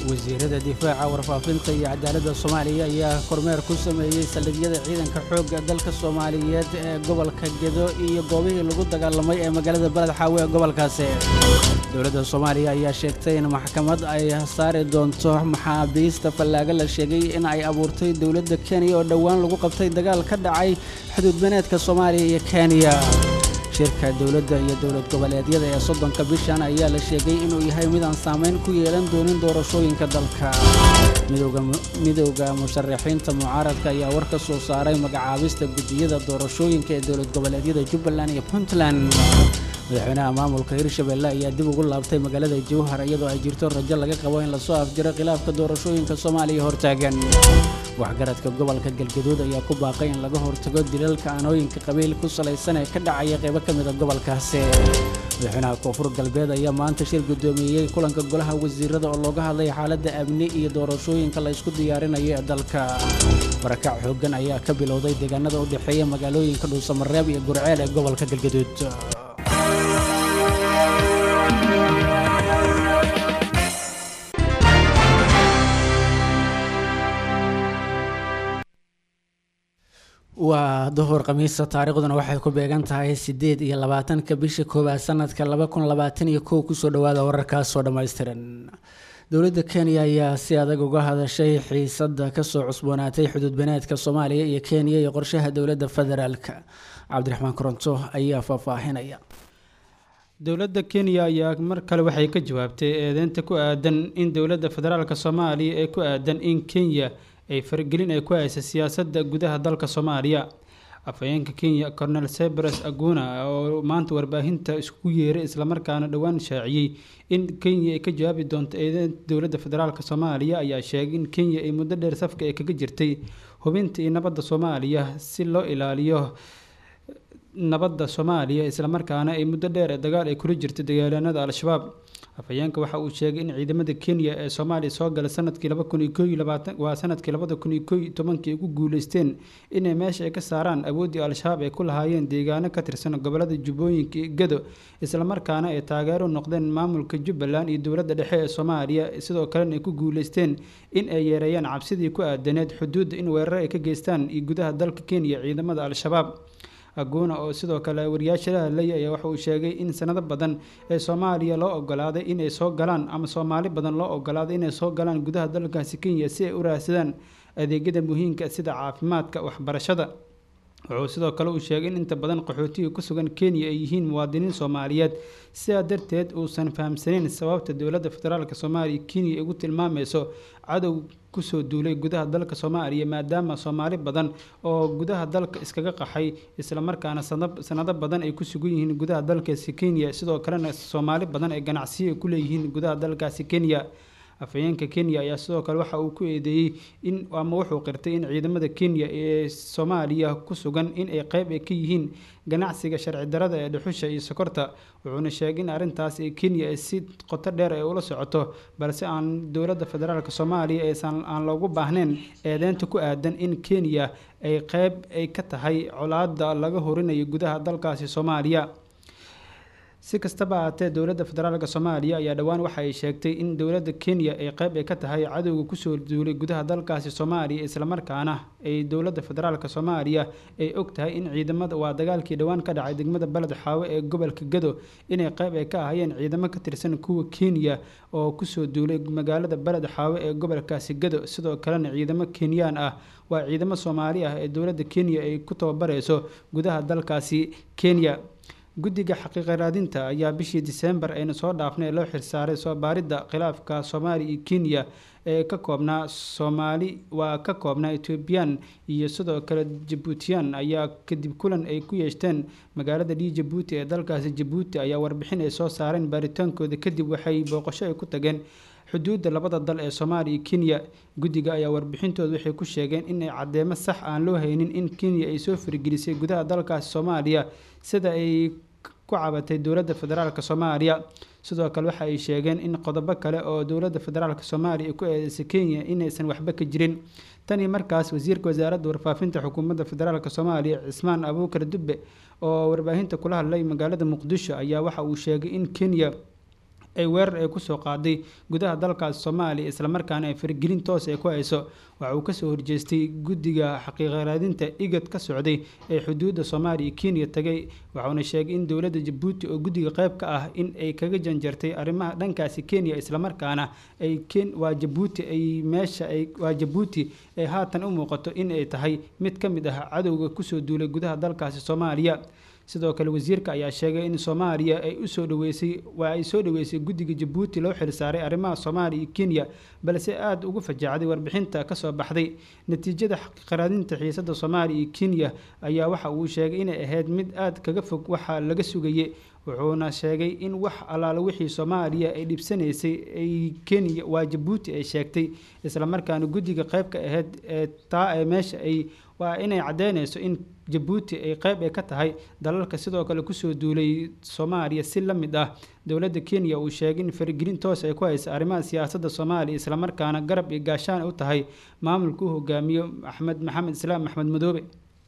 wasiirada difaaca warfaafinta iyo cadaaladda soomaaliya ayaa kormeer ku sameeyey saldhigyada ciidanka xoogga dalka soomaaliyeed ee gobolka gedo iyo goobihii lagu dagaalamay ee magaalada beled xaawe ee gobolkaasi dowladda soomaaliya ayaa sheegtay in maxkamad ay saari doonto maxaabiista fallaaga la sheegay in ay abuurtay dowladda kenya oo dhowaan lagu qabtay dagaal ka dhacay xuduudbeneedka soomaaliya iyo kenya shirka dowladda iyo dowlad goboleedyada ee soddonka bishan ayaa la sheegay inuu yahay mid aan saamayn ku yeelan doonin doorashooyinka dalka midowda musharaxiinta mucaaradka ayaa war ka soo saaray magacaabista guddiyada doorashooyinka ee dowlad goboleedyada jubbaland iyo puntland madaxweynaha maamulka hirshabelle ayaa dib ugu laabtay magaalada jowhar iyadoo ay jirto rajo laga qabo in lasoo afjiro khilaafka doorashooyinka soomaaliya hortaagan waxgaradka gobolka galgaduud ayaa ku baaqay in laga hortago dilalka aanooyinka qabiil ku salaysan ee ka dhacaya qaybo ka mida gobolkaasi madaxweynaha koonfur galbeed ayaa maanta shir guddoomiyey kulanka golaha wasiirada oo looga hadlay xaaladda amni iyo doorashooyinka la ysku diyaarinayo ee dalka barakac xooggan ayaa ka bilowday deegaanada u dhexeeya magaalooyinka dhuusamareeb iyo gurceel ee gobolka galgaduud waa duhur khamiisa taariikhduna waxay ku beegan tahay siddeed iyo labaatanka bisha koowaad sanadka laba kun labaatan iyo kow kusoo dhawaada wararkaasoo dhammaystiran dowladda kenya ayaa si adag uga hadashay xiisadda kasoo cusboonaatay xuduudbeneedka soomaaliya iyo kenya iyo qorshaha dowladda federaalka cabdiraxmaan koronto ayaa faahfaahinaya dowladda kenya ayaa mar kale waxay ka jawaabtay eedeynta ku aadan in dowladda federaalk soomaaliya ee ku aadan in kenya ay faragelin ay ku haysa siyaasadda gudaha dalka soomaaliya afhayeenka kenya cornel cyprus aguna oo maanta warbaahinta isku yeeray islamarkaana dhowaan shaaciyey in kenya ay ka jawaabi doonto eedeynta dowladda federaalk soomaaliya ayaa sheegay in kenya ay muddo dheer safka ay kaga jirtay hubinta iyo nabadda soomaaliya si loo ilaaliyo nabadda soomaaliya islamarkaana ay muddo dheer ee dagaal ay kula jirtay dagaalyanada al-shabaab afhayeenka waxa uu sheegay in ciidamada kenya ee soomaaliya soo gala sanadkii laba kun iyo koo iyo labaatan waa sanadkii labada kun iyo koo iyo tobankii ugu guuleysteen inay meesha ay ka saaraan awooddii al-shabaab ay ku lahaayeen deegaano ka tirsan gobolada jubbooyinka iyo gado islamarkaana ay taageero noqdeen maamulka jubbaland iyo dowladda dhexe ee soomaaliya sidoo kalena ay ku guuleysteen in ay yeereeyaan cabsidii ku aadaneed xuduudda in weerar ay ka geystaan iyo gudaha dalka kenya ciidamada al-shabaab aguna oo sidoo kale wariyaasha la hadlaya ayaa waxa uu sheegay in sanado badan ee soomaaliya loo ogolaaday inay soo galaan ama soomaali badan loo ogolaaday inay soo galaan gudaha dalkaasi kenya si ay u raadsadaan adeegyada muhiimka sida caafimaadka waxbarashada wuxuu sidoo kale uu sheegay in inta badan qaxootiga ku sugan kenya ay yihiin muwaadiniin soomaaliyeed sidaa darteed uusan fahamsaneyn sababta dowladda federaalk soomaaliya kenya ay ugu tilmaamayso cadow kusoo duulay gudaha dalka soomaaliya maadaama soomaali badan oo gudaha dalka iskaga qaxay islamarkaana sanado badan ay ku sugan yihiin gudaha dalkaasi kenya sidoo kalena soomaali badan ay ganacsiyo ku leeyihiin gudaha dalkaasi kenya afhayeenka kenya ayaa sidoo kale waxa uu ku eedeeyey in ama wuxuu qirtay in ciidamada kenya ee soomaaliya ku sugan in ay qeyb ay ka yihiin ganacsiga sharci darada ee dhuxusha iyo sokorta wuxuuna sheegay in arrintaas ee kenya ay si qoto dheer ay ula socoto balse aan dowladda federaalk soomaaliya aysan aan loogu baahnayn eedeynta ku aadan in kenya ay qeyb ay ka tahay colaada laga horinayo gudaha dalkaasi soomaaliya si kastaba ahaatee dowladda federaalk soomaaliya ayaa dhowaan waxa ay sheegtay in dowladda kenya ay qeyb ay ka tahay cadowga kusoo duulay gudaha dalkaasi soomaaliya islamarkaana ay dowladda federaalk soomaaliya ay og tahay in ciidamada waa dagaalkii dhowaan ka dhacay degmada beled xaawe ee gobolka gado inay qeyb ay ka ahayeen ciidamo ka tirsan kuwa kenya oo kusoo duulay magaalada beled xaawe ee gobolkaasi gado sidoo kalena ciidamo kenyaan ah waa ciidamo soomaali ah ee dowladda kenya ay ku tababareyso gudaha dalkaasi kenya guddiga xaqiiqa raadinta ayaa bishii diseembar ayna soo dhaafnay loo xirsaaray soo baaridda khilaafka soomaaliya iyo kenya ee ka koobnaa soomaali waa ka koobnaa ethoobiyan iyo sidoo kale jabuutiyan ayaa kadib kulan ay ku yeeshteen magaalada d jabuuti ee dalkaasi jabuuti ayaa warbixin ay soo saareen baaritaankooda kadib waxay booqasho ay ku tageen xuduudda labada dal ee soomaaliya iyo kenya guddiga ayaa warbixintooda waxay ku sheegeen inay caddeemo sax aan loo haynin in kenya ay soo faragelisay gudaha dalkaasi soomaaliya sida ay ku cabatay dowladda federaalk soomaaliya sidoo kale waxa ay sheegeen in qodobo kale oo dowladda federaalk soomaaliya ay ku eedeysay kenya inaysan waxba ka jirin tanii markaas wasiirka wasaaradda warfaafinta xukuumadda federaalk soomaaliya cismaan abuukar dubbe oo warbaahinta kula hadlay magaalada muqdisho ayaa waxa uu sheegay in kenya ay weerar ay kusoo qaaday gudaha dalkaas soomaaliya islamarkaana ay faragelin toos ay ku hayso waxa uu kasoo horjeestay guddiga xaqiiqa raadinta igad ka socday ee xuduudda soomaaliya kenya tagay waxauna sheegay in dowladda jabuuti oo guddiga qayb ka ah in ay kaga janjartay arrimaha dhankaasi kenya islamarkaana ay waa jabuuti ay meesha ay waa jabuuti ay haatan u muuqato in ay tahay mid ka mid ah cadowga kusoo duulay gudaha dalkaasi soomaaliya sidoo kale wasiirka ayaa sheegay in soomaaliya ay usoo dhaweysay waa ay soo dhaweysay guddiga jabuuti loo xilsaaray arrimaha soomaaliya iyo kenya balse aada ugu fajacday warbixinta kasoo baxday natiijada xaqiiqaraadinta xiisada soomaaliya iyo kenya ayaa waxa uu sheegay inay ahayd mid aada kaga fog waxaa laga sugayay wuxuuna sheegay in wax allaalo wixii soomaaliya ay dhibsanaysay ay kenya waa jabuuti ay sheegtay islamarkaana guddiga qayb ka ahayd ee taa ee meesha ay waa inay caddeynayso in jabuuti ay qayb ay ka tahay dalalka sidoo kale kusoo duulay soomaaliya si la mid ah dowladda kenya uu sheegay in faragelin toos ay ku haysa arrimaha siyaasadda soomaaliya islamarkaana garab iyo gaashaan u tahay maamulka u hogaamiyo axmed maxamed islaam axmed madoobe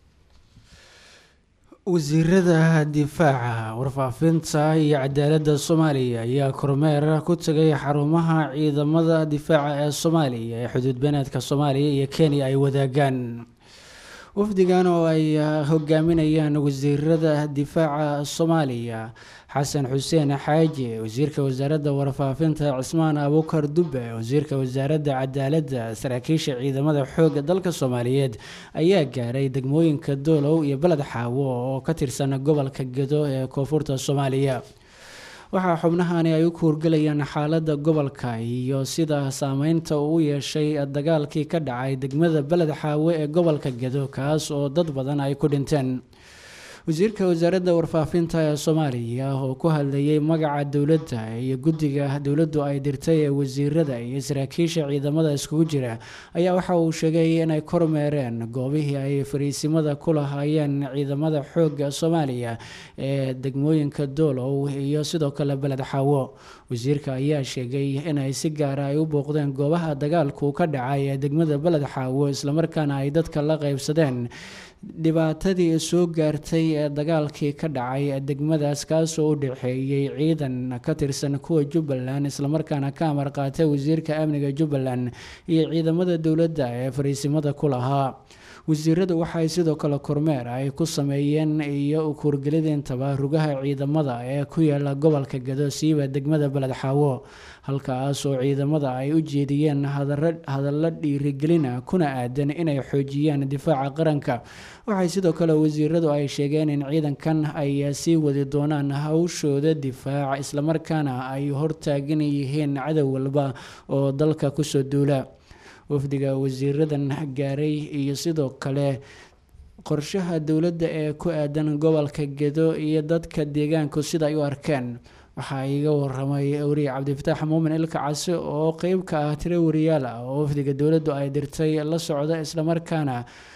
wasiirada difaaca warfaafinta iyo cadaaladda soomaaliya ayaa kormeer ku tagay xarumaha ciidamada difaaca ee soomaaliya ee xuduud beneedka soomaaliya iyo kenya ay wadaagaan wafdigan oo ay hogaaminayaan wasiirada difaaca soomaaliya xasan xuseen xaaji wasiirka wasaaradda warfaafinta cismaan abukar dube wasiirka wasaaradda cadaaladda saraakiisha ciidamada xoogga dalka soomaaliyeed ayaa gaaray degmooyinka doolow iyo beled xaawo oo ka tirsan gobolka gedo ee koonfurta soomaaliya waxaa xubnahani ay u kuurgelayaan xaaladda gobolka iyo sida saameynta uu u yeeshay dagaalkii ka dhacay degmada beled xaawe ee gobolka gedo kaas oo dad badan ay ku dhinteen wasiirka wasaaradda warfaafinta ee soomaaliya oo ku hadlayay magaca dowladda iyo guddiga dowladdu ay dirtay ee wasiirada iyo saraakiisha ciidamada iskugu jira ayaa waxa uu sheegay inay kormeereen goobihii ay fariisimada ku lahaayeen ciidamada xoogga soomaaliya ee degmooyinka doolow iyo sidoo kale beled xaawo wasiirka ayaa sheegay inay si gaara ay u booqdeen goobaha dagaalku ka dhacay ee degmada beled xaawo islamarkaana ay dadka la qeybsadeen dhibaatadii soo gaartay ee dagaalkii ka dhacay degmadaas kaasoo u dhexeeyey ciidan ka tirsan kuwa jubbaland islamarkaana ka amar qaatay wasiirka amniga jubbaland iyo ciidamada dowladda ee fariisimada ku lahaa wasiiradu waxay sidoo kale kormeer ay ku sameeyeen iyo kuurgelidintaba rugaha ciidamada ee ku yaala gobolka gado siiba degmada beled xaawo halkaas oo ciidamada ay u jeediyeen hadallo dhiirigelina kuna aadan inay xoojiyaan difaaca qaranka waxay sidoo kale wasiiradu ay sheegeen in ciidankan ay sii wadi doonaan hawshooda difaac islamarkaana ay hortaagan yihiin cadow walba oo dalka kusoo duula wafdiga wasiiradan gaaray iyo sidoo kale qorshaha dowladda ee ku aadan gobolka gedo iyo dadka deegaanku sida ay u arkeen waxaa iiga waramay wariye cabdifataax muumin ilka casi oo qeyb ka ah tiro wariyaal ah oo wafdiga dowladdu ay dirtay la socda islamarkaana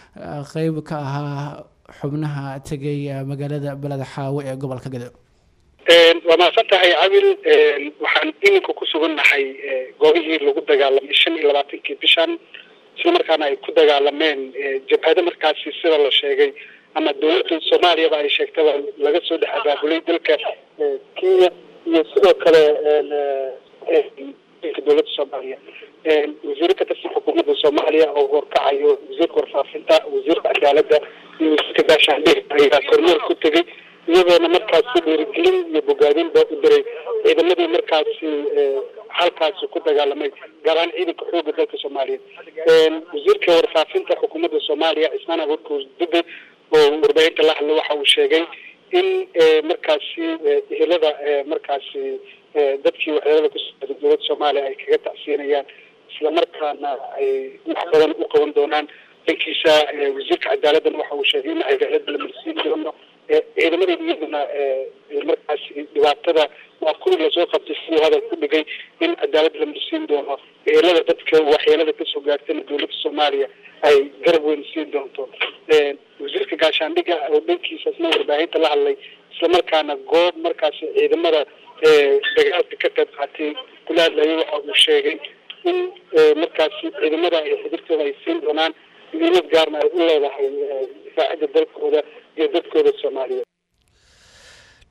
qeyb ka ahaa xubnaha tegay magaalada beled xaawe ee gobolka gedo waa mahadsan tahay cabil waxaan iminka ku sugannahay goobihii lagu dagaalamay shan iyo labaatankii bishan isla markaana ay ku dagaalameen jabhado markaasi sida la sheegay ama dowladda soomaaliyaba ay sheegtaba laga soo dhex abaabulay dalka kenya iyo sidoo kale dowladda soomaaliya wasiiro ka tirsan xukuumadda soomaaliya oo horkacayo wasiirka warfaafinta wasiirka cadaaladda iyo wasiirka gaashaandhig ayaa kormeer ku tegay iyadoona markaasi dhiirigelin iyo bogaadin baa u diray ciidamadii markaasi halkaasi ku dagaalamay gaar ahaan ciidanka xooga dalka soomaaliya wasiirka warfaafinta xukuumadda soomaaliya cismaan abuurka dube oo warbaahinta la hadlay waxa uu sheegay in markaasi ehelada markaasi dadkii waxyeelada ku socday dowladda soomaaliya ay kaga tacsiinayaan islamarkaana ay wax badan u qaban doonaan dhankiisa wasiirka cadaaladdan waxa uu sheegay in cadaalada la marsiin doono ciidamada iyaduna markaasi dhibaatada waa kuwii lasoo qabtay siduu hadal ku dhigay in cadaalad la marsiin doono eelada dadka waxyeelada kasoo gaartayna dowladda soomaaliya ay garab weyn siin doonto wasiirka gaashaandhiga oo dhankiisa isna warbaahinta la hadlay islamarkaana goob markaasi ciidamada dagaalka ka qayb qaatay kula hadlayay waxa uu sheegay in markaasi ciidamada ay xidibtooda ay siin doonaan muhiimad gaarna ay u leedahay difaacida dalkooda iyo dadkooda soomaaliyeed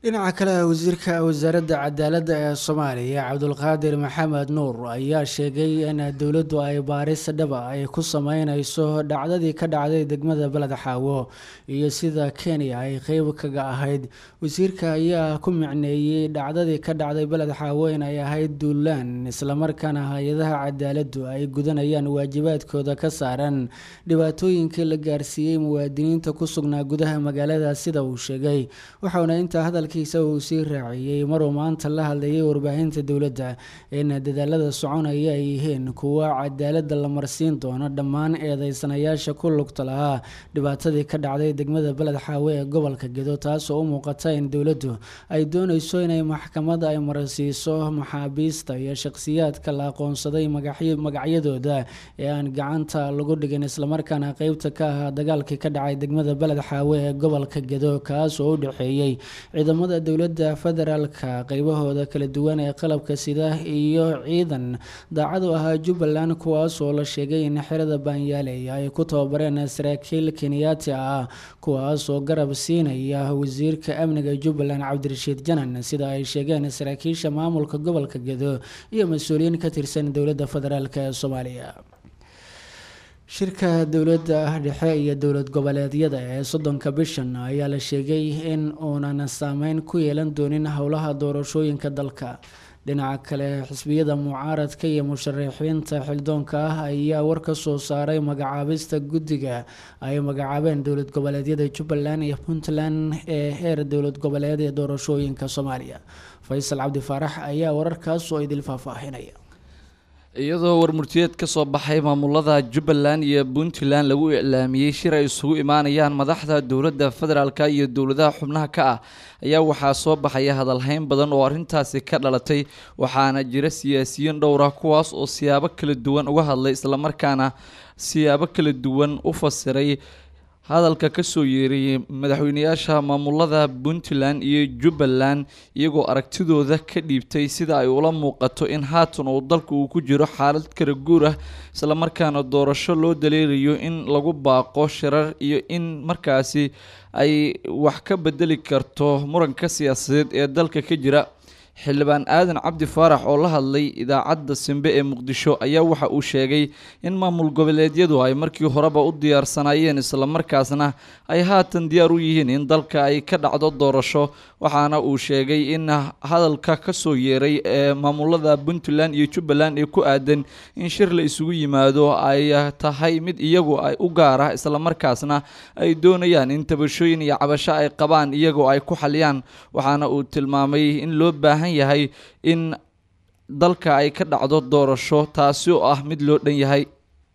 dhinaca kale wasiirka wasaaradda cadaaladda ee soomaaliya cabdulqaadir maxamed nuur ayaa sheegay in dowladdu ay baaris dhaba ay ku sameyneyso dhacdadii ka dhacday degmada beled xaawo iyo sida kenya ay qeyb kaga ahayd wasiirka ayaa ku micneeyey dhacdadii ka dhacday beled xaawo inay ahayd duulaan islamarkaana hay-adaha cadaaladdu ay gudanayaan waajibaadkooda ka saaran dhibaatooyinkii la gaarsiiyey muwaadiniinta ku sugnaa gudaha magaalada sida uu sheegay waxauna intaa hadal uu sii raaciyey maruu maanta la hadlayay warbaahinta dowladda in dadaalada soconaya ay yihiin kuwa cadaaladda la marsiin doono dhammaan eedeysanayaasha ku lugta lahaa dhibaatadii ka dhacday degmada beled xaawe ee gobolka gedo taasoo u muuqata in dowladdu ay dooneyso inay maxkamada ay marsiiso maxaabiista iyo shakhsiyaadka la aqoonsaday magacyadooda ee aan gacanta lagu dhigin islamarkaana qeybta ka ahaa dagaalkii ka dhacay degmada beled xaawe ee gobolka gedo kaasoo u dhexeeyey ciidamada dowladda federaalka qeybahooda kala duwan ee qalabka sida iyo ciidan daacad u ahaa jubbaland kuwaas oo la sheegay in xerada baanyaaley ay ku tababareen saraakiil kenyaati ah kuwaas oo garab siinaya wasiirka amniga jubbaland cabdirashiid janan sida ay sheegeen saraakiisha maamulka gobolka gedo iyo mas-uuliyiin ka tirsan dowladda federaalk ee soomaaliya shirka dowladda dhexe iyo dowlad goboleedyada ee soddonka bishan ayaa la sheegay in uunan saameyn ku yeelan doonin howlaha doorashooyinka dalka dhinaca kale xisbiyada mucaaradka iyo musharaxiinta xildoonka ah ayaa war ka soo saaray magacaabista guddiga ay magacaabeen dowlad goboleedyada jubbaland iyo puntland ee heer dowlad goboleed ee doorashooyinka soomaaliya faysal cabdi faarax ayaa wararkaas oo idil faahfaahinaya iyadoo warmurtiyeed ka soo baxay maamulada jubbaland iyo puntland lagu iclaamiyey shir ay isugu imaanayaan madaxda dowladda federaalka iyo dowladaha xubnaha ka ah ayaa waxaa soo baxaya hadalhayn badan oo arrintaasi ka dhalatay waxaana jira siyaasiyiin dhowr ah kuwaas oo siyaabo kala duwan uga hadlay islamarkaana siyaabo kala duwan u fasiray hadalka kasoo yeerayay madaxweyneyaasha maamulada puntland iyo jubbaland iyagoo aragtidooda ka dhiibtay sida ay ula muuqato in haatan uu dalka uu ku jiro xaalad kala guur ah islamarkaana doorasho loo daleelayo in lagu baaqo shirar iyo in markaasi ay wax ka bedeli karto muranka siyaasadeed ee dalka ka jira xildhibaan aadan cabdi faarax oo la hadlay idaacadda simbe ee muqdisho ayaa waxa uu sheegay in maamul goboleedyadu ay markii horeba u diyaarsanaayeen islamarkaasna ay haatan diyaar u yihiin in dalka ay ka dhacdo doorasho waxaana uu sheegay in hadalka kasoo yeeray ee maamulada puntland iyo jubbaland ee ku aadan in shir la isugu yimaado ay tahay mid iyagu ay u gaar ah islamarkaasna ay doonayaan in tabashooyin iyo cabasho ay qabaan iyagoo ay ku xaliyaan waxaana uu tilmaamay in loo baahan yahay in dalka ay ka dhacdo doorasho taasi oo ah mid loo dhan yahay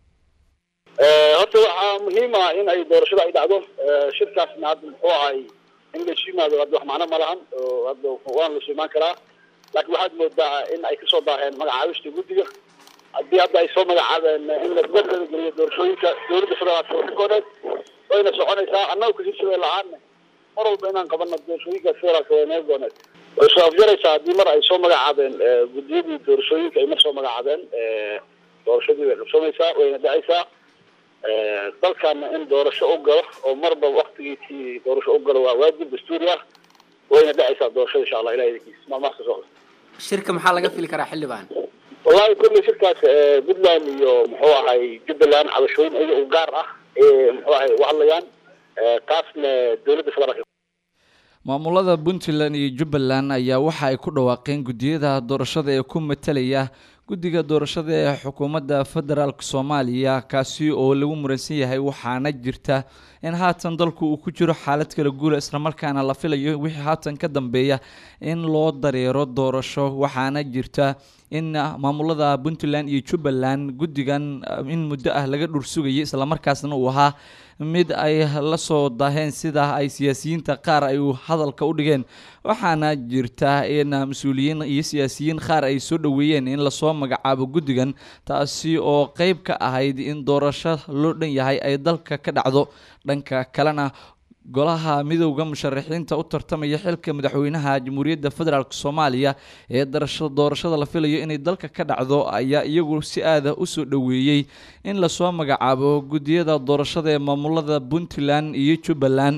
horta waxaa muhiim ah in ay doorashada ay dhacdo shirkaasna hadda muxuu ahay in la isu yimaado hadda wax macno ma lahan oo hadda waan la isu imaan karaa laakiin waxaad moodaa in ay kasoo daaheen magacaabista guddiga haddii hadda ay soo magacaabeen in la gudada geliyo doorashooyinka dowladda federaalka waxinkoodeed wayna soconaysaa annaga kashiishabee la-aan mar walba inaan qabano doorashooyinka federaalka waa naga gooneed way soo afjaraysaa haddii mar ay soo magacaabeen guddiyadii doorashooyinka ay mar soo magacaabeen doorashadii way qabsoonaysaa wayna dhacaysaa dalkana in doorasho u galo oo marba waktigiisii doorasho u galo waa waajib dastuuri ah wayna dhacaysaa doorashada insha allah ilahay idinkiisa maalmahaas kasoo shirka maxaa laga fili karaa xildhibaan wallahi kulley shirkaas puntland iyo muxuu ahay jubbaland cabashooyin iyaga u gaar ah ee muxuu ahay u hadlayaan taasna dowladda federaalka maamulada puntland iyo jubbaland ayaa waxa ay ku dhawaaqeen guddiyada doorashada ee ku matalaya guddiga doorashada ee xukuumadda federaalk soomaaliya kaasi oo lagu muransan yahay waxaana jirta in haatan dalku uu ku jiro xaalad kala guula islamarkaana la filayo wixii haatan ka dambeeya in loo dareero doorasho waxaana jirta in maamulada puntland iyo jubbaland guddigan in muddo ah laga dhursugayay islamarkaasna uu ahaa mid ay la soo daaheen sida ay siyaasiyiinta qaar ay hadalka u dhigeen waxaana jirta in mas-uuliyiin iyo siyaasiyiin qaar ay soo dhoweeyeen in lasoo magacaabo guddigan taasi oo qeyb ka ahayd in doorasho loo dhan yahay ay dalka ka dhacdo dhanka kalena golaha midowda musharaxiinta u tartamaya xilka madaxweynaha jamhuuriyadda federaalk soomaaliya ee doorashada la filayo inay dalka ka dhacdo ayaa iyagu si aada usoo dhoweeyey in lasoo magacaabo guddiyada doorashada ee maamulada puntland iyo jubbaland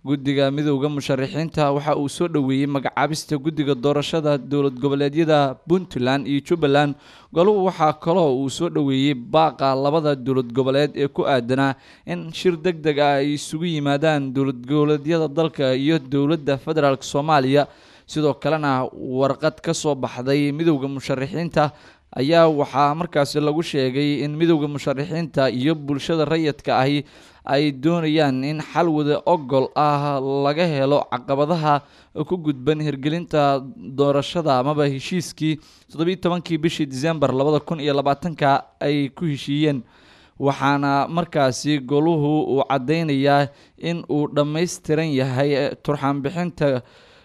guddiga midowda musharaxiinta waxa uu soo dhoweeyey magacaabista guddiga doorashada dowlad goboleedyada puntland iyo jubbaland goluhu waxaa kaloo uu soo dhoweeyey baaqa labada dowlad goboleed ee ku aadanaa in shir deg deg ah ay isugu yimaadaan dowlad goboleedyada dalka iyo dowladda federaalk soomaaliya sidoo kalena warqad ka soo baxday midowda musharaxiinta ayaa waxaa markaasi lagu sheegay in midowda musharaxiinta iyo bulshada rayidka ahi ay doonayaan in xal wada ogol ah laga helo caqabadaha ku gudban hirgelinta doorashada amaba heshiiskii toddobiiy tobankii bishii disembar labada kun iyo labaatanka ay ku heshiiyeen waxaana markaasi goluhu uu caddeynayaa in uu dhammaystiran yahay turxaanbixinta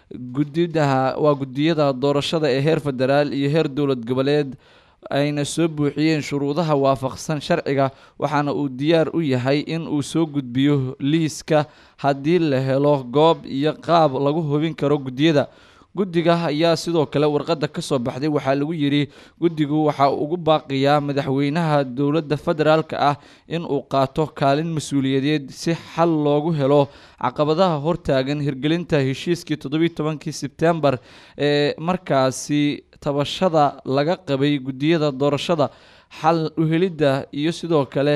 gudidaha waa guddiyada doorashada ee heer federaal iyo heer dowlad goboleed ayna soo buuxiyeen shuruudaha waafaqsan sharciga waxaana uu diyaar u yahay in uu soo gudbiyo liiska haddii la helo goob iyo qaab lagu hubin karo guddiyada guddiga ayaa sidoo kale warqadda ka soo baxday waxaa lagu yidhi guddigu waxa ugu baaqiyaa madaxweynaha dowladda federaalka ah in uu qaato kaalin mas-uuliyadeed si xal loogu helo caqabadaha hortaagan hirgelinta heshiiskii toddobiiy tobankii sebtembar ee markaasi tabashada laga qabay guddiyada doorashada xal uhelidda iyo sidoo kale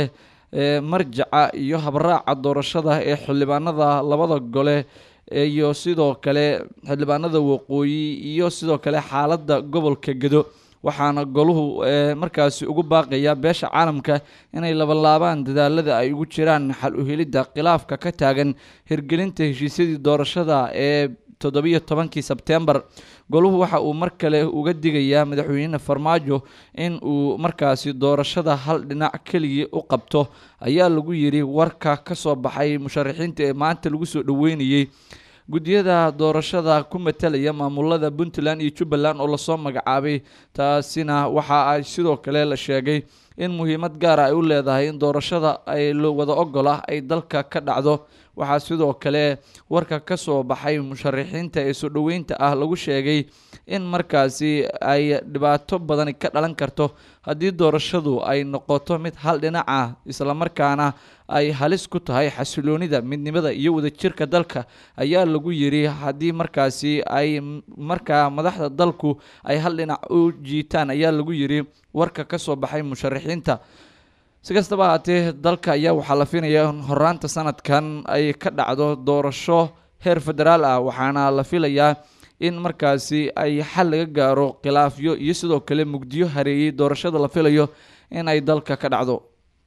marjaca iyo habraaca doorashada ee xildhibaanada labada gole iyo sidoo kale xildhibaanada waqooyi iyo sidoo kale xaaladda gobolka gedo waxaana goluhu markaasi ugu baaqaya beesha caalamka inay labalaabaan dadaalada ay ugu jiraan xal uhelidda khilaafka ka taagan hirgelinta heshiisyadii doorashada ee toddobiiyo tobankii sebtembar goluhu waxa uu mar kale uga digayaa madaxweyne farmaajo in uu markaasi doorashada hal dhinac keligii u qabto ayaa lagu yidhi warka ka soo baxay musharaxiinta ee maanta lagu soo dhoweynayey guddiyada doorashada ku matalaya maamulada puntland iyo jubbaland oo lasoo magacaabay taasina waxa ay sidoo kale la sheegay in muhiimad gaara ay u leedahay in doorashada ay wada ogol ah ay dalka ka dhacdo waxaa sidoo kale warka ka soo baxay musharaxiinta ee soo dhoweynta ah lagu sheegay in markaasi ay dhibaato badani ka dhalan karto haddii doorashadu ay noqoto mid hal dhinac ah islamarkaana ay halis ku tahay xasiloonida midnimada iyo wadajirka dalka ayaa lagu yidhi haddii markaasi ay markaa madaxda dalku ay hal dhinac u jiitaan ayaa lagu yidhi warka ka soo baxay musharaxiinta si kastaba haatee dalka ayaa waxaa la filayaa in horaanta sanadkan ay ka dhacdo doorasho heer federaal ah waxaana la filayaa in markaasi ay xal laga gaaro khilaafyo iyo sidoo kale mugdiyo hareeyey doorashada la filayo in ay dalka ka dhacdo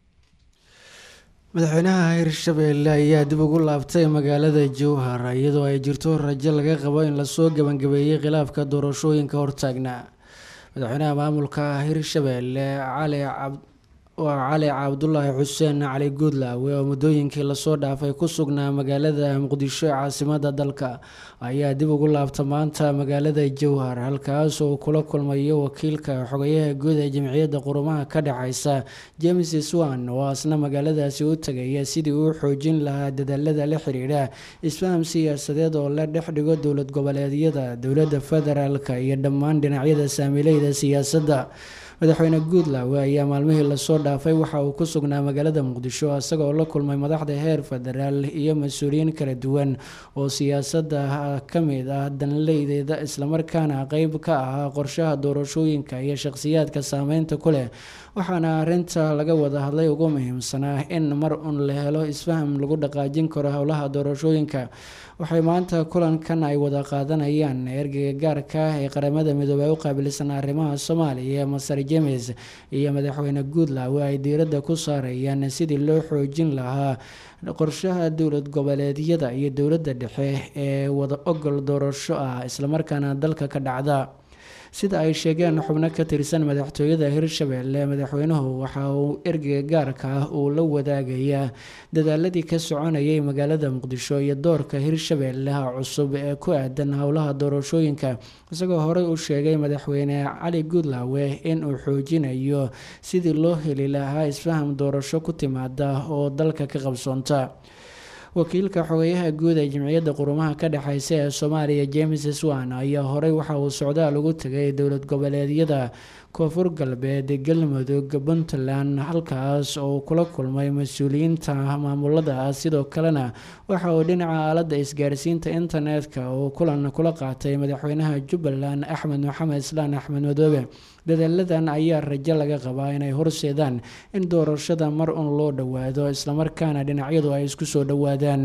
madaxweynaha hirshabeelle ayaa dib ugu laabtay magaalada jowhar iyadoo ay jirto rajo laga qabo in lasoo gebangabeeyey khilaafka doorashooyinka hortaagna madaxweynaha maamulka hirshabeelle cali cabd waa cali cabdulaahi xuseen cali guudlaawe oo muddooyinkii lasoo dhaafay ku sugnaa magaalada muqdisho ee caasimada dalka ayaa dib ugu laabta maanta magaalada jowhar halkaas oo kula kulmayo wakiilka xogayaha guud ee jamciyadda qurumaha ka dhexeysa james swan oo asna magaaladaasi u tagaya sidii uu xoojin lahaa dadaalada la xiriira isfaham siyaasadeed oo la dhex dhigo dowlad goboleedyada dowladda federaalk iyo dhammaan dhinacyada saamileyda siyaasadda madaxweyne guudlaawe ayaa maalmihii lasoo dhaafay waxa uu ku sugnaa magaalada muqdisho isagoo la kulmay madaxda heer federaal iyo mas-uuliyiin kala duwan oo siyaasadda ka mid ah danleydeeda islamarkaana qeyb ka ahaa qorshaha doorashooyinka iyo shaqhsiyaadka saameynta ku leh waxaana arinta laga wada hadlay ugu muhiimsanaa in mar un la helo isfaham lagu dhaqaajin karo howlaha doorashooyinka waxay maanta kulankan ay wada qaadanayaan ergeyga gaarka ah ee qaramada midoobey u qaabilsan arrimaha soomaaliya masar james iyo madaxweyne guudlaawe ay diiradda ku saarayaan sidii loo xoojin lahaa qorshaha dowlad goboleedyada iyo dowladda dhexe ee wada ogol doorasho ah islamarkaana dalka ka dhacda sida ay sheegeen xubno ka tirsan madaxtooyada hirshabeelle madaxweynuhu waxa uu ergeyga gaarka ah uu la wadaagayaa dadaaladii ka soconayay magaalada muqdisho iyo doorka hirshabeellaha cusub ee ku aadan howlaha doorashooyinka isagoo horey u sheegay madaxweyne cali guudlaawe in uu xoojinayo sidii loo heli lahaa isfaham doorasho ku timaada oo dalka ka qabsoonta wakiilka xogeyaha guud ee jimciyadda qurumaha ka dhexeysa ee soomaaliya james swan ayaa horey waxa uu socdaal ugu tegay dowlad goboleedyada koonfur galbeed galmudug puntland halkaas oo kula kulmay mas-uuliyiinta maamuladaas sidoo kalena waxa uu dhinaca aaladda isgaarsiinta internetka uu kulan kula qaatay madaxweynaha jubbaland axmed maxamed islaan axmed madoobe dadaaladan ayaa rajo laga qabaa inay horseedaan in doorashada mar un loo dhowaado islamarkaana dhinacyadu ay isku soo dhowaadaan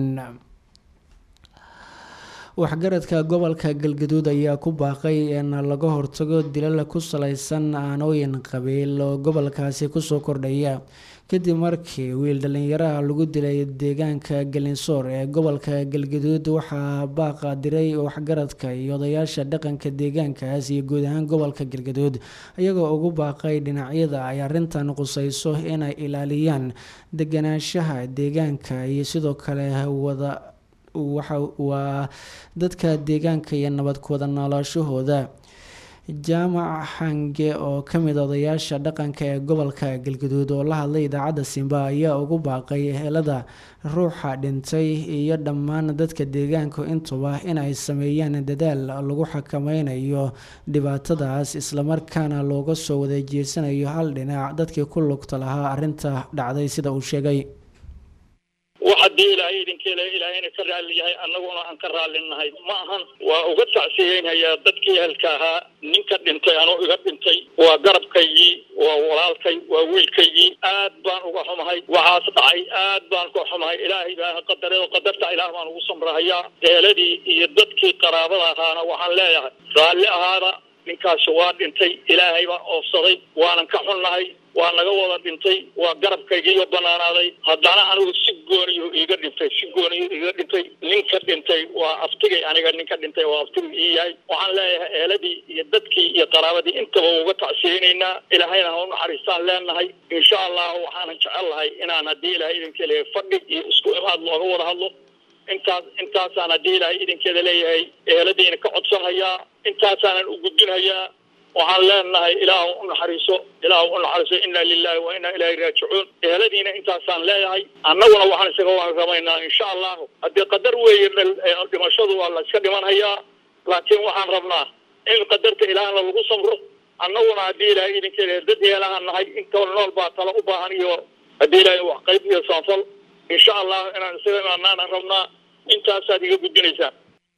waxgaradka gobolka galgaduud ayaa ku baaqay in laga hortago dilal ku saleysan aanooyin qabiil oo gobolkaasi kusoo kordhaya kadib markii wiil dhalinyaraha lagu dilay deegaanka galinsoor ee gobolka galgaduud waxaa baaqa diray waxgaradka iyo odayaasha dhaqanka deegaankaas iyo guud ahaan gobolka galgaduud iyagoo ugu baaqay dhinacyada ay arintan quseyso inay ilaaliyaan deganaanshaha deegaanka iyo sidoo kale wada waxa waa dadka deegaanka iyo nabad kuwada noolaashahooda jaamac xange oo kamid odayaasha dhaqanka ee gobolka galgaduud oo la hadlay idaacadda simba ayaa ugu baaqay ehelada ruuxa dhintay iyo dhammaan dadka deegaanka intuba inay sameeyaan dadaal lagu xakameynayo dhibaatadaas islamarkaana looga soo wadajeesanayo hal dhinac dadkii ku lugta lahaa arinta dhacday sida uu sheegay wax haddii ilaahay idinkeela ilaahayna ka raalli yahay annaguna aan ka raallinahay ma ahan waa uga tacsiyeynhayaa dadkii ehelka ahaa ninka dhintay anoo iga dhintay waa garabkaygii waa walaalkay waa wiilkaygii aad baan uga xumahay waxaas dhacay aad baan uga xumahay ilaahay baa qadareedo qadarta ilaah baan ugu samrahayaa eeladii iyo dadkii qaraabada ahaana waxaan leeyahay raalli ahaada ninkaasi waa dhintay ilaahay baa oofsaday waanan ka xunnahay waa naga wada dhintay waa garabkaygiiyo banaanaaday haddana anigu si gooniyu iiga dhintay si gooniyu iiga dhintay ninka dhintay waa aftigay aniga ninka dhintay waa aftigu ii yahay waxaan leeyahay eeladii iyo dadkii iyo qaraabadii intaba uga tacsiyeynaynaa ilaahayna ha u naxariistaan leenahay insha allahu waxaanan jecel lahay inaan haddii ilahay idinka leeyahay fadhi iyo isku imaad looga wada hadlo intaas intaasaan haddii ilaahay idinkeeda leeyahay eeladiina ka codsanhayaa intaasaanan u gudbinhayaa waxaan leenahay ilaahu u naxariiso ilaahu u naxariiso inna lilahi wa inna ilaahi raajicuun eheladiina intaasaan leeyahay annaguna waxaan isaga warramaynaa insha allahu haddii qadar weeye dhimashadu waa la iska dhimanhayaa laakiin waxaan rabnaa in qadarta ilaahna lagu samro annaguna haddii ilaahay idinkeeda dad yeelahaan nahay intoo nool baa tala u baahan iyo haddii ilaahay wax qayb iyo saanfal insha allahu inaan isaga imaanaana rabnaa intaasaad iga gudbinaysaa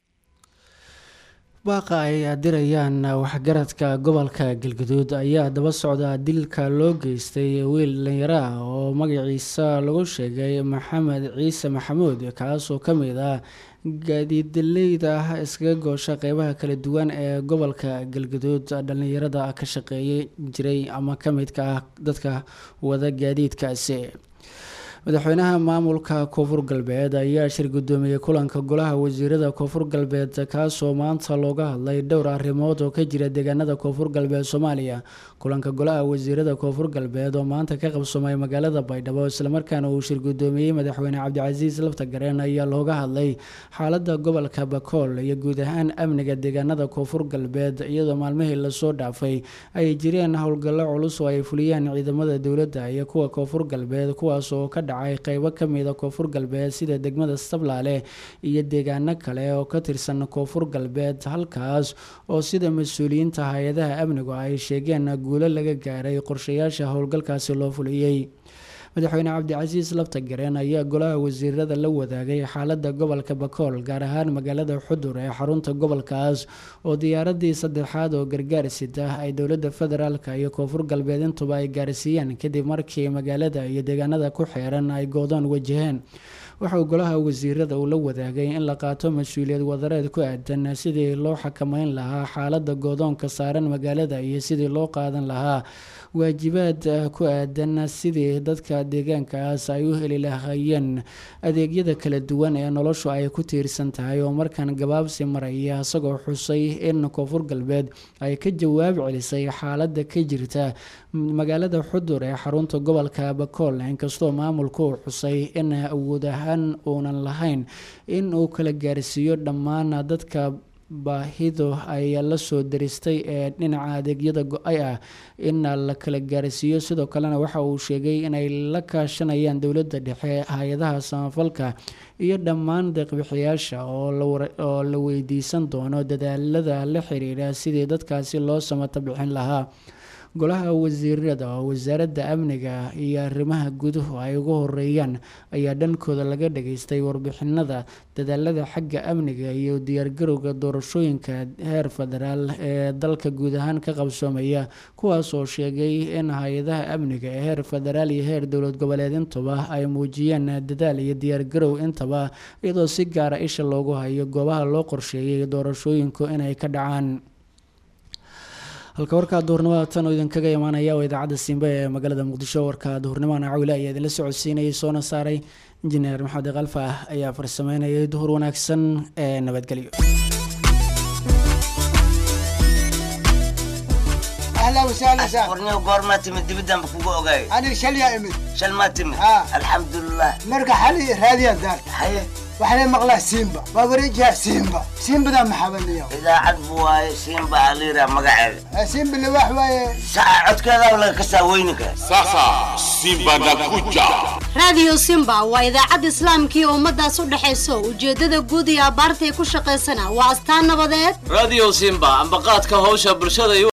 baaqa ay dirayaan waxgaradka gobolka galgaduud ayaa daba socda dilka loo geystay wiil dhalinyaro ah oo magaciisa lagu sheegay maxamed ciise maxamuud kaasoo kamid ah gaadiidleyda ah iskaga goosha qeybaha kala duwan ee gobolka galgaduud dhalinyarada ka shaqeeyay jiray ama kamidka ah dadka wada gaadiidkaasi madaxweynaha maamulka koonfur galbeed ayaa shir gudoomiyey kulanka golaha wasiirada koonfur galbeed kaasoo maanta looga hadlay dhowr arrimood oo ka jira deegaanada koonfur galbeed soomaaliya kulanka golaha wasiirada koonfur galbeed oo maanta ka qabsoomay magaalada baydhabo islamarkaana uu shir gudoomiyey madaxweyne cabdicasiis laftagareen ayaa looga hadlay xaalada gobolka bakool iyo guud ahaan amniga deegaanada koonfur galbeed iyadoo maalmihii lasoo dhaafay ay jireen howlgallo culus oo ay fuliyeen ciidamada dowladda iyo kuwa koonfur galbeed kuwaas oo ka dhacay qeybo kamida koonfur galbeed sida degmada sablaale iyo deegaano kale oo ka tirsan koonfur galbeed halkaas oo sida mas-uuliyiinta hay-adaha amnigu ay sheegeen guulo laga gaaray qorshayaasha howlgalkaasi loo fuliyey madaxweyne cabdicasiis laftagareen ayaa golaha wasiirada la wadaagay xaalada gobolka bakool gaar ahaan magaalada xudur ee xarunta gobolkaas oo diyaaradii saddexaad oo gargaar sida ay dowlada federaalk iyo koonfur galbeed intuba ay gaarsiiyeen kadib markii magaalada iyo deegaanada ku xeeran ay goodoon wajaheen waxauu golaha wasiirada uu la wadaagay in la qaato mas-uuliyad wadareed ku aadan sidii loo xakameyn lahaa xaalada goodoonka saaran magaalada iyo sidii loo qaadan lahaa waajibaad ku aadan sidii dadka deegaankaas ay u heli lahaayeen adeegyada kala duwan ee noloshu ay ku tiirsan tahay oo markan gabaabsi maraya isagoo xusay in koonfur galbeed ay ka jawaab celisay xaalada ka jirta magaalada xudur ee xarunta gobolka bakool inkastoo maamulku uu xusay in awood ahaan uunan lahayn in uu kala gaarsiiyo dhammaan dadka baahidu ay la soo daristay ee dhinaca adeegyada go-ay ah in la kala gaarsiiyo sidoo kalena waxa uu sheegay inay la kaashanayaan dowladda dhexe hay-adaha samafalka iyo dhammaan deeqbixiyaasha oo la weydiisan doono dadaalada la xiriira sidii dadkaasi loo samata bixin lahaa golaha wasiirada oo wasaaradda amniga iyo arrimaha guduhu ay ugu horeeyaan ayaa dhankooda laga dhageystay warbixinada dadaalada xagga amniga iyo diyaargarowga doorashooyinka heer federaal ee dalka guud ahaan ka qabsoomaya kuwaas oo sheegay in hay-adaha amniga ee heer federaal iyo heer dowlad goboleed intaba ay muujiyeen dadaal iyo diyaargarow intaba iyadoo si gaara isha loogu hayo goobaha loo qorsheeyay doorashooyinku inay ka dhacaan halka warka duhurnimada tan oo idinkaga imaanaya waa idaacadda simbe ee magaalada muqdisho warka duhurnimana cawile ayaa idinla socodsiinayay soona saaray injineer maxamed kalfa ayaa farsameynayay duhur wanaagsan ee nabadgelyo اهلا وسهلا سهلا ورني goormaa timid dibidaan ba kugu ogaay انا شل يا امي shal maa timid ها. alxamdulilah مرقى حالي راديا دار haye وحنا مقلا سيمبا بابريجها سيمبا سيمبا ذا محبني idaacad bu waaye siinba aliira magaceeda سيمبا اللي واحد واي saca codkeeda laga kasaa weyninka Sasa Simba nakuja. raadiyo simba waa idaacadda islaamkii ummadaas u dhexayso ujeeddada guud iyo abbaartay ku shaqaysana waa astaan nabadeed radio simba ambaqaadka hawsha bulshada